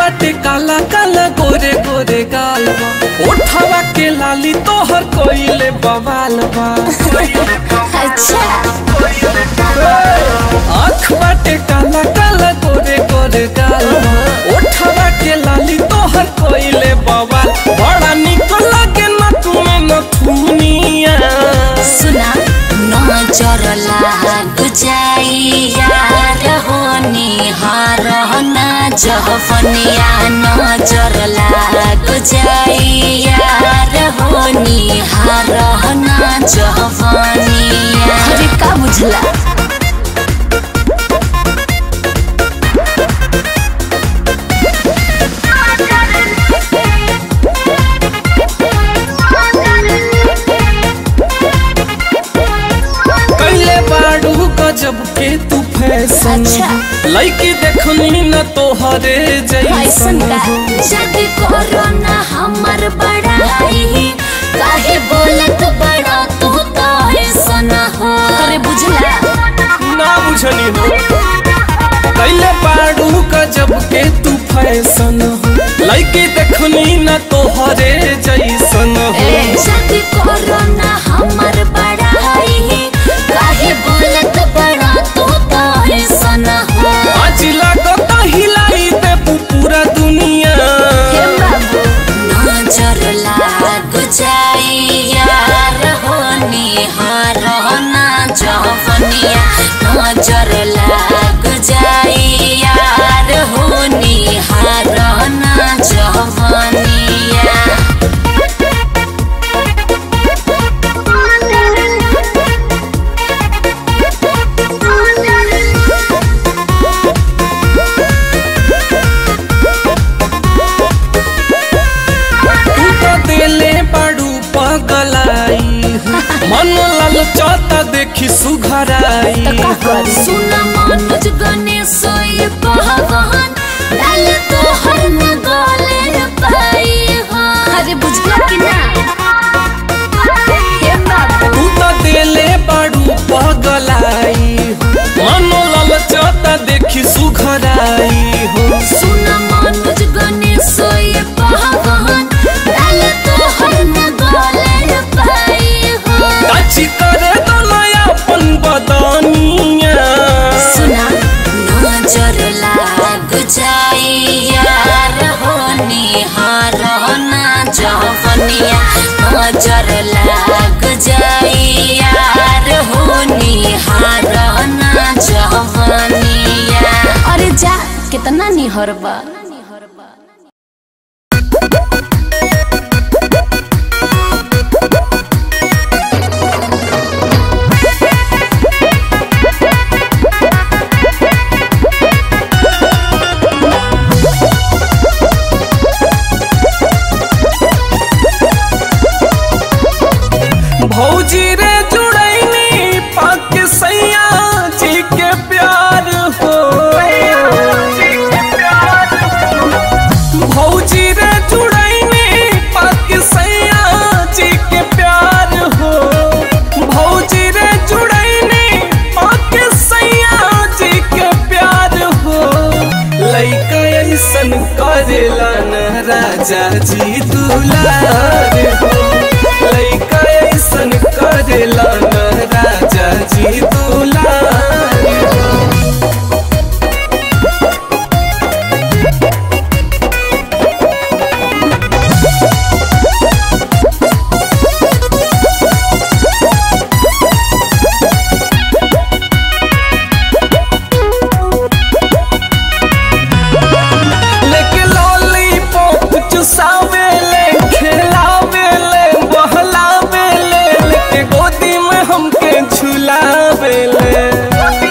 बाटे काला काला गोरे गोरे गाल बा ओठवा के लाली तोहर कोइले बवाल बा अच्छा आँख बाटे काला काला गोरे गोरे गाल बा ओठवा के लाली तोहर कोइले बवाल बड़ा निक लागे ना तुम्हें न थुनिया सुना नजर लाग जाई यार होनी हार ना जहफनिया नजर लाग जाई यार होनी हार ना जहफनिया अरे का बुझला कैले बाड़ू गजब के तू फैशन अच्छा। लड़की देखनी न तोहरे ऐसन जैसन का जद कोरोना हमर बड़ाई काहे बोलत बड़ा तू तो ऐसन हो अरे बुझला ना बुझनी हो कैले बाड़ू गजब के तू फैशन लड़की देखनी न तोहरे जैसन हो जद कोरोना हमर बड़ाई काहे बोलत बड़ा तू तो ऐसन हो आज लागत हिलाई दे पूरा दुनिया हे बाबू नजर लाग जाई यार होनी हार ना जफनिया नजर लाग जाई यार होनी हार ना जफनिया तू तो देले बाड़ू पगलाई मन लाल चौता देखी सुघराई सुन मनोज गणेश ये भगवान डाल तो हर न गले पाई हो अरे बुझला कि ना हे बाबू तू तो देले बाड़ू पगलाई मन लाल चौता देखी सुघराई हो सुन मनोज गणेश ये भगवान डाल तो हर न गले पाई हो काची करे तो नयापन बदनिया सुना नजर लाग जाई यार होनी हार ना जफनिया नजर लाग जाई यार होनी हार ना जफनिया अरे जा कितना निहरबा भौजी रे जुड़ैनी पाक सैया जी के प्यार हो भौजी रे जुड़ैनी पाक सैया जी के प्यार हो भौजी रे जुड़ैनी पाक सैया जी के प्यार हो लइका ऐसन करेला न राजा जी दुलार हो लइका ऐसन करेला न राजा जी दुलार हो लेके लॉलीपॉप चुसावेले खेलावेले बहलावेले लेके गोदी में हमके झुलावेले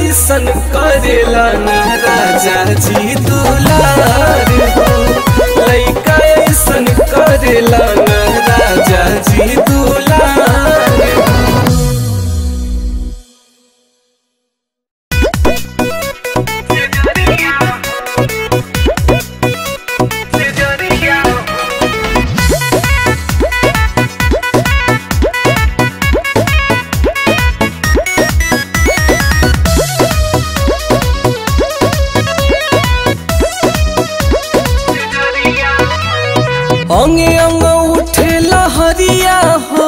ऐसन करेला न राजा जी दुलार हो लइका ऐसन करेला न राजा जी दुलार हो अंगे अंग उठे लहरिया हो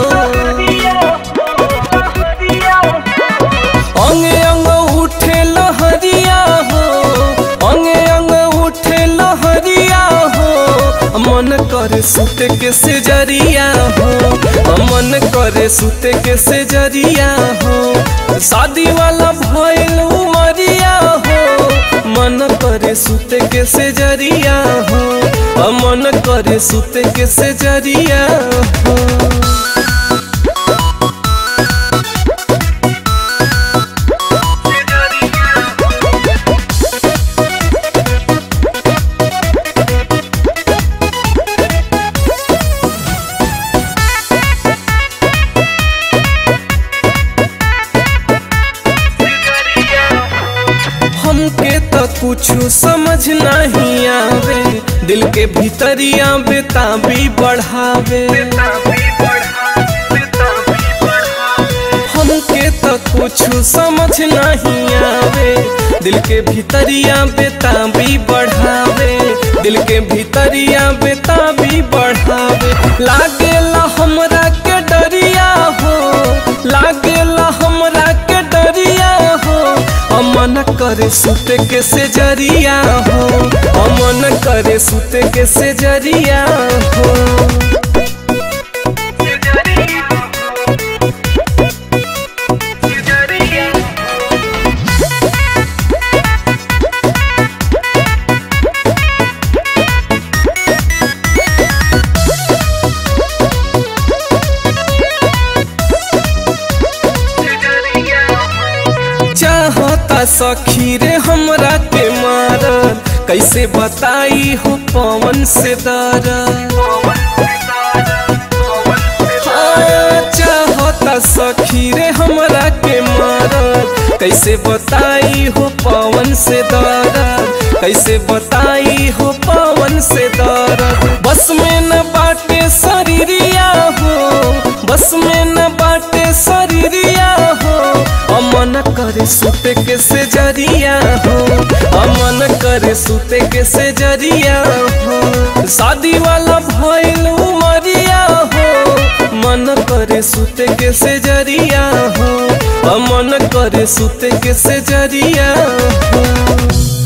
अंगे अंग उठे लहरिया हो अंगे अंग उठे लहरिया हो मन करे सुते के से जरिया हो मन करे सुते के से जरिया हो शादी वाला भइल उमरिया हो मन करे सुते के से जरिया हो मन करे सुते के से जरिया हो हमके तो कुछ समझ नहीं आवे दिल के भीतरिया बेताबी बढ़ावे हमके तो कुछ समझ नहीं आवे दिल के भीतरिया बेताबी बढ़ावे दिल के भीतरिया बेताबी बढ़ावे लागेला हमरा के डरिया हो लागेला हमरा के डरिया हो अमन करे सुते के से जरिया हो अमन करे सुते के से जरिया हो चाहता सखी रे हमरा के मारल कैसे बताई हो पवन से दर चाहता सखी रे हमरा के मारल कैसे बताई हो पवन से दर कैसे बताई हो पवन से दर बस में न बाटे शरीरिया हो बस में न बाटे शरीरिया हो अमन करे सुते के से जरिया हो अमन करे सुते के से जरिया हो शादी वाला भइल उमरिया हो मन करे सुते के से जरिया हो अमन करे सुते के से जरिया हो